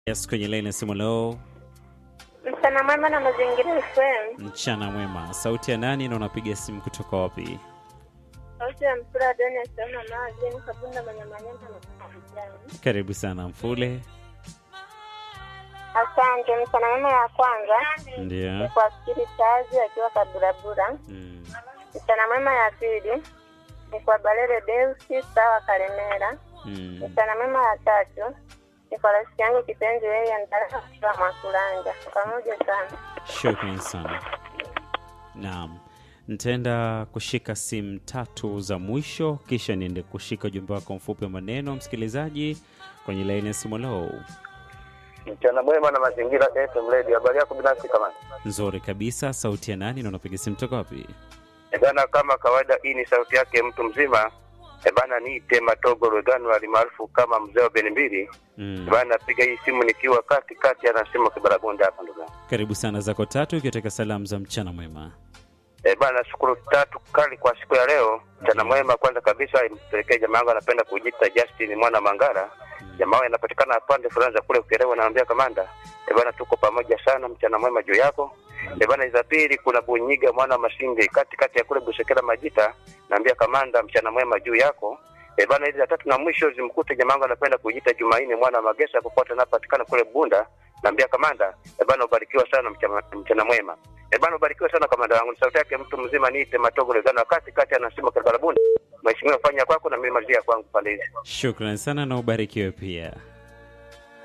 Yes, kwenye laini ya simu leo. Mchana mwema na mazingira FM. Mchana mwema. Sauti ya nani na unapiga simu kutoka wapi? Sauti ya mpira Doni Asema Maajeni Kabunda Manyamanyama na Kijani. Karibu sana Mfule. Asante. Mchana mwema ya kwanza ni Ndio. kwa Fikiri Chazi akiwa Kaburabura. Mm. Mchana mwema ya pili ni kwa Balere Deusi sawa Kalemera. Mm. Mchana mwema ya tatu ni kwa rafiki yangu kipenzi yeye Ndara akiwa Mwakulanja. Pamoja sana. Shukran sana. Naam. Nitaenda kushika simu tatu za mwisho kisha niende kushika ujumbe wako mfupi wa maneno msikilizaji kwenye laini ya simu leo. Mchana mwema na mazingira FM Radio. Habari yako binafsi kama Nzuri kabisa. Sauti ya nani na unapiga simu toka wapi? e bana, kama kawaida, hii ni sauti yake mtu mzima e bana, niite Matogo Rwegano alimaarufu kama mzee wa beni mbili Mm. e bana, piga hii simu nikiwa kati kati, anasema Kibaragunda hapa ndugu yangu. Karibu sana zako tatu ikiwateka salamu za mchana mwema. e bana, shukuru tatu kali kwa siku ya leo. Mchana mwema kwanza kabisa impelekee jamaa yangu anapenda kujiita Justin mwana Mangara. Jamaa wangu anapatikana pande fulani za kule Ukerewe, naambia kamanda e bana, tuko pamoja sana, mchana mwema juu yako. E bana, za pili kuna Bunyiga mwana wa Masinde kati kati ya kule Busekera Majita, naambia kamanda, mchana mwema juu yako. E bana, hizi za tatu na mwisho zimkute jamaa wangu anapenda kujiita Jumaine mwana wa Magesa, popote anapatikana kule Bunda, naambia kamanda, e bana, ubarikiwa sana, mchana, mchana mwema. E bana, ubarikiwa sana kamanda wangu. Ni sauti yake mtu mzima, niite Matogo Legano kati kati, anasema Kibarabunda. Mheshimiwa, fanya kwako na mimi malizia kwangu pande hizi. Shukran sana na ubarikiwe pia.